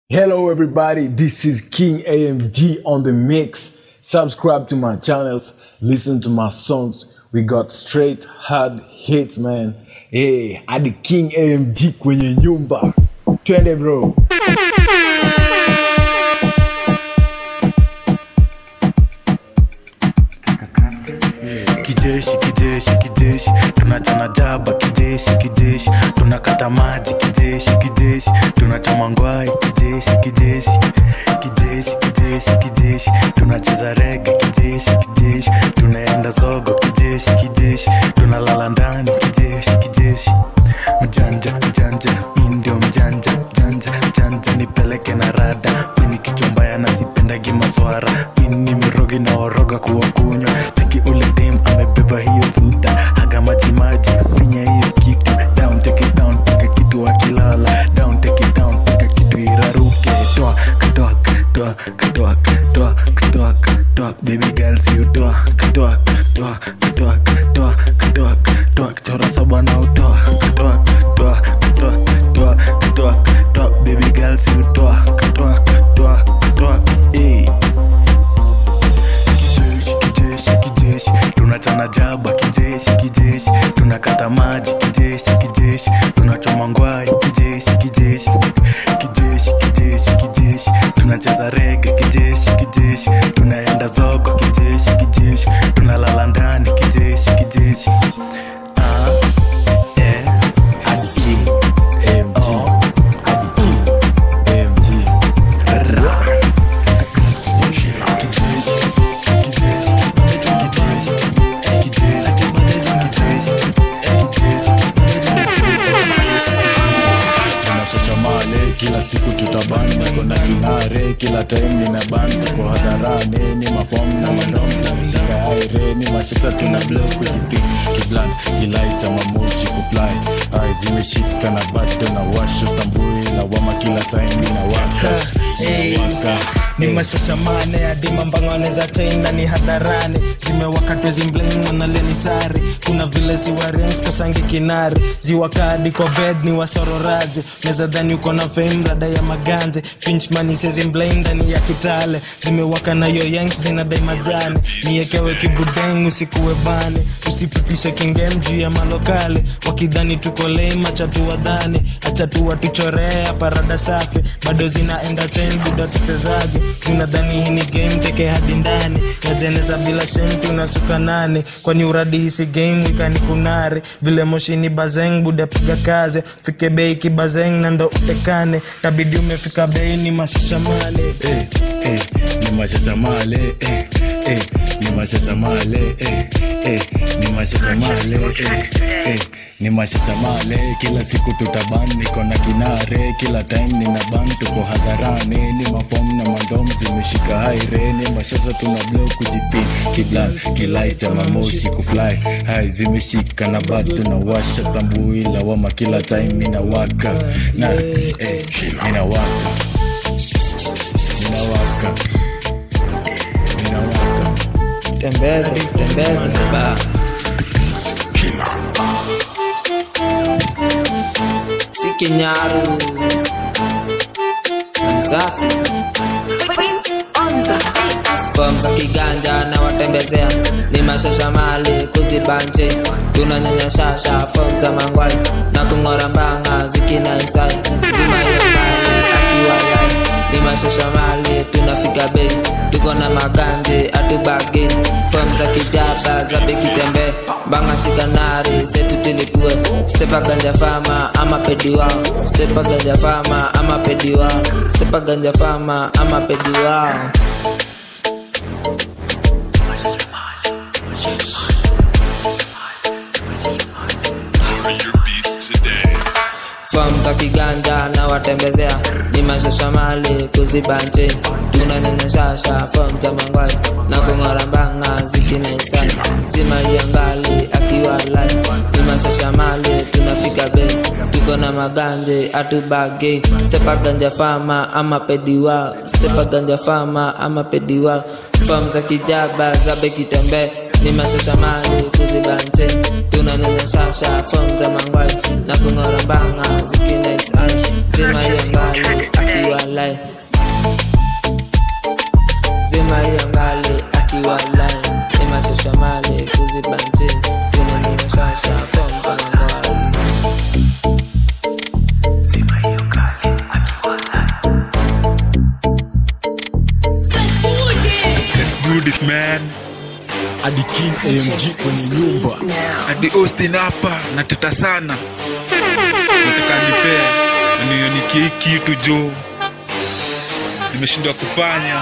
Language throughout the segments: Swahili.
Hello, everybody. This is King AMG on the mix. Subscribe to my channels, listen to my songs. We got straight hard hits, man. Hey, hadi King AMG kwenye nyumba. Twende bro. kijeshi kijeshi kijeshi tunachana jaba kijeshi kijeshi tunakata maji kijeshi kijeshi tunachoma ngwai kijeshi kijeshi kijeshi kijeshi kijeshi tunacheza rege kijeshi kijeshi tunaenda zogo kijeshi kijeshi tunalala ndani kijeshi kijeshi mjanja mjanja mi ndio mjanja mjanja mjanja nipeleke na rada mini kichombaya na sipendagi maswara mini mrogi na oroga kuwa kunywa teki ule dem amebeba hiyo dhuta haga maji maji finya hiyo kitu down take it down pika kitu akilala down take it down pika kitu iraruke toa katoa katoa katoa katoa katoa katoa baby girls you toa katoa katoa katoa katoa katoa katoa kichora saba na utoa katoa katoa katoa katoa katoa katoa baby girls you toa katoa katoa katoa eh kijeshi kijeshi kijeshi tunachana jaba kijeshi kijeshi tunakata maji kijeshi kijeshi tunachoma ngwai kijeshi kijeshi kijeshi kijeshi kijeshi tunacheza rege kijeshi kijeshi tunaenda zogo kijeshi kijeshi tunalala ndani kijeshi kijeshi ah, eh. Hadi King AMG. Hadi King AMG. tunashashamale kila siku tutabanda kona kinare kila time nina banda kwa hadharani ni mafom na mandom zameshika aire ni mashita tuna blow kujipi kiblan kilaita mamoshi kufly ai zimeshika na bado na washa stambui lawama kila time nina waka waka ni mashashamane hadi mambangane za china ni hadharani zimewakatwe zimbling wanaleni sari kuna vile ziwarens kosangi kinari ziwakadi kwa bed ni wasororaji neza dhani uko na fame rada ya maganje pinchmani sezimbling ndani ya kitale zimewaka na yoyangs zinadai majani niekewe kibudeng usikuwe bane usipitishe kingem juu ya malokale wakidhani tuko lame acha tuwadhani acha tuwatuchorea parada safi bado zinaenda ten buda tuchezage tunadhani hii ni game teke hadi ndani najeneza bila shem tunasuka nane kwani uradi hisi game ikani kunare vile moshini bazeng buda piga kaze fike bei kibazeng na ndo utekane tabidi umefika bei ni mashishamane eh, eh, ni mashashamale eh, eh, ni mashashamale eh, eh, ni mashashamale eh, eh, ni mashashamale kila siku tutaban niko na kinare kila time nina ban tuko hadharani ni mafom na mandom zimeshika haire ni mashasa tuna blow kujipin kiblan kilaita mamoshi kufly hai zimeshika na bado na washa stambui lawama kila time nina waka na eh, nina waka ninawaka ninawaka tembeze tembeze ba si kinyaru Na ni safi Prince on the beat. fom za kiganja na watembezea ni mashasha mali kuzibanje tunanyanya shasha fom za mangwai na kung'ora mbanga zikina insai zima hiyo mbali akiwa lai ni mashasha mali tunafika bei tuko na maganje atubagi fom za kijaba za bekitembe mbanga shikanari setu tulipue stepa ganja fama ama pediwa stepa ganja fama ama pediwa stepa ganja fama ama pediwa fam za kiganja na watembezea ni mashashamali kuzibanje tunanyanyashasha fam za mangwai na kung'ora mbanga zikinesa zima iangali akiwa lai ni mashashamali tunafika bei tuko na maganje atubage stepa ganja fama ama pediwa stepa ganja fama ama pediwa fam za kijaba za bekitembe ni mashasha mali kuzibanje tunanyanyashasha fom za mangwai na kung'ora mbanga zikinaisai zima hiyo ngali akiwa lai zima hiyo ngali akiwa lai ni mashasha mali kuzibanje tunanyanyashasha fom za mangwai Let's do this man hadi king amg kwenye nyumba hadi austin hapa nateta sana nataka nipee nionikie hii kitu jo nimeshindwa kufanya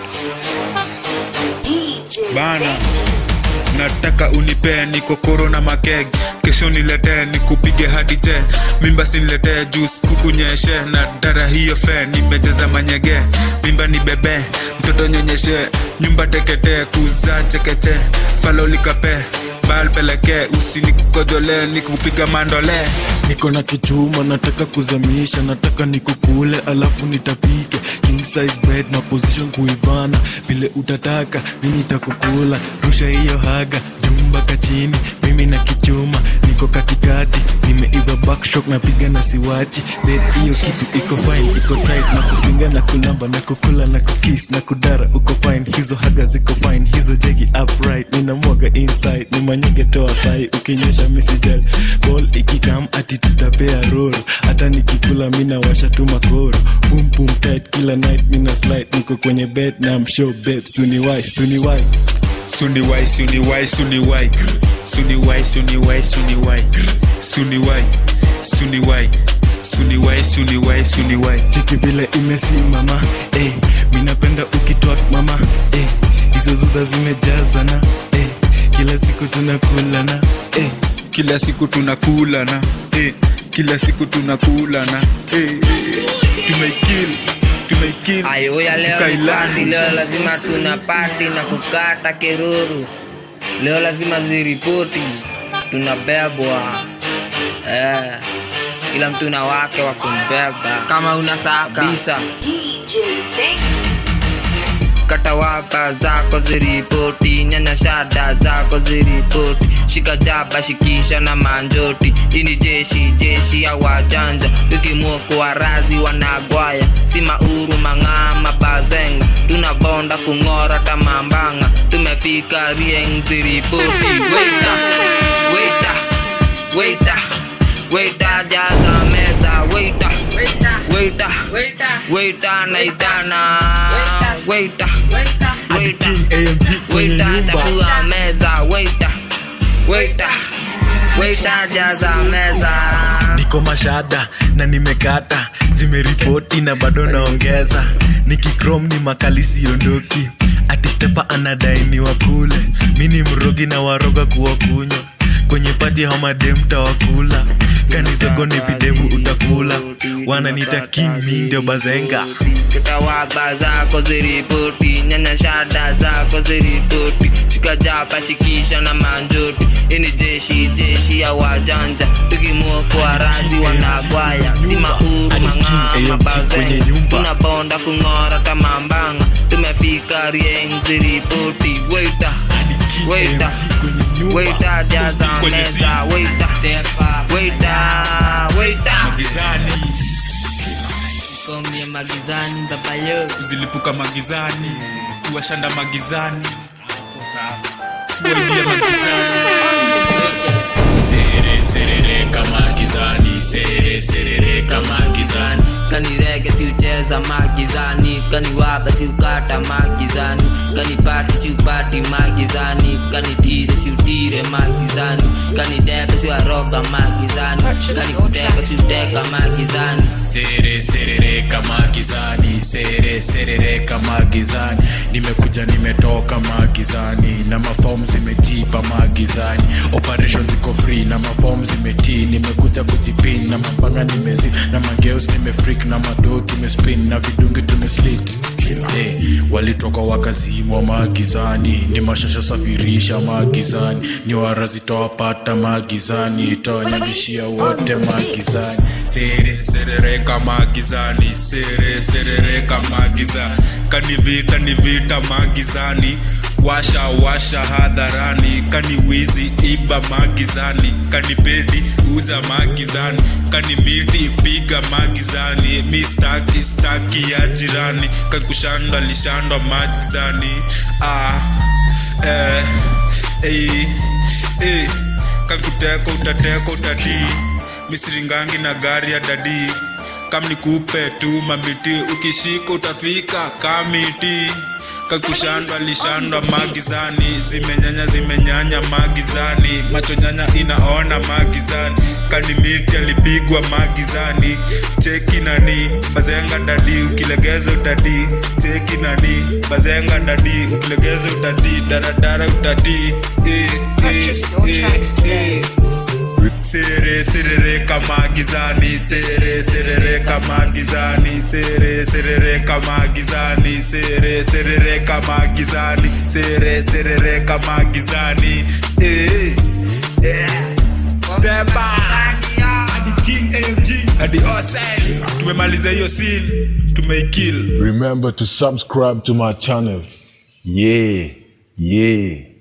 bana nataka unipee niko korona makeg kesho niletee nikupige hadi je mimba siniletee jus kukunyeshe na dara hiyo fe nimejeza manyege mimba ni bebe mtoto nyonyeshe nyumba teketee kuzaa chekeche falolikape balpelekee usinikodole nikupiga mandole niko na kichuma nataka kuzamisha nataka nikukule alafu nitapike king size bed na position kuivana vile utataka mi nitakukula rusha hiyo haga jumbaka chini mimi na kichuma niko katikati nimeiva backstroke napiga na siwachi bed hiyo kitu iko fine iko tight na kupinga na kulamba na kukula na kukis na kudara uko fine hizo haga ziko fine hizo jegi upright ninamwaga inside ni manyege toa sai ukinyesha misijal ball ikikam ati tutapea roro hata nikikula mina washa tu makoro boom boom tight kila night mina slide niko kwenye bed na mshow babe suniwai suniwai suniwai suniwai suniwai suniwai suniwai suniwai suniwai suniwai suniwai suniwai suniwai cheki vile imesimama eh, minapenda ukitwak mama eh, hizo zuda zimejazana eh, kila siku tunakulana eh, kila siku tunakulana eh, kila siku tunakulana eh, tumeikil tumeikil ayoya leo ni Tukailani. pati leo lazima tuna pati na kukata keruru leo lazima ziripoti tunabebwa eh, kila mtu na wake wa kumbeba kama una saa kabisa DJ Thank kata wapa zako ziripoti nyanya shada zako ziripoti shika jaba shikisha na manjoti hii ni jeshi jeshi ya wajanja tukimwokoa razi wanagwaya si mauru mang'ama bazenga tunabonda kung'ora tamambanga tumefika rieng ziripoti weita weita weita weita jaza meza weita weita weita naitana weita weita king amg kwenye weita nyumba tafua meza weita weita weita jaza meza niko mashada na nimekata zimeripoti na bado naongeza nikikrom ni makali siondoki atistepa anadainiwa kule mi ni mrogi na waroga kuwakunywa kwenye pati hamademta wakula kanizogo ni videvu utakula wananita king mi ndio bazenga kitawaba zako ziripoti nyanya shada zako ziripoti shika japa shikisha na manjoti ini jeshi jeshi ya wajanja tukimwokoa razi wanagwaya si mauru mang'ama bazenga tunabonda kung'ora tamambanga tumefika rieng ziripoti weita weita weita jaza meza weita weita weita komye magizani ndabayo zilipuka magizani kuwashanda magizani kuwaibia magizani Serere serere kama gizani serere serere kama gizani kanirege siucheza magizani kaniwaba siukata magizani kanipati siupati magizani kanitire siutire magizani kanidebe siwaroga magizani kanikuteka siuteka magizani serere serere kama gizani serere serere kama gizani nimekuja nimetoka magizani na mafom zimejipa magizani operation ziko free na mafom zimetii nimekuja kujipin na mapanga nimezi na mageus nimefrik na mado tumespin na vidungi tumeslit hey, walitoka wakazimwa magizani ni mashasha safirisha magizani ni warazi tawapata magizani tawanyamishia wote magizani sere serereka magizani sere serereka magizani kanivita nivita magizani washa washa hadharani kani wizi iba magizani kani pedi uza magizani kani miti piga magizani mistaki staki ya jirani kakushanda lishandwa magizani ah, eh, eh, eh, kakuteka utateka utatii misiringangi na gari ya dadii kam nikupe tu mabiti ukishika utafika kamiti kakushandwa lishandwa magizani zimenyanya zimenyanya magizani macho nyanya inaona magizani kanimiti alipigwa magizani cheki nani bazenga dadi ukilegeza utadi cheki nani bazenga dadi ukilegeza utadi daradara utadi eh, Purchase your eh, tracks today. eh. Sere serere kama gizani sere serere kama gizani sere serere kama gizani sere serere kama gizani sere serere kama gizani eh eh step back hadi king AMG hadi Austin tumemaliza hiyo scene tumeikill Remember to subscribe to my channels. Yeah, yeah.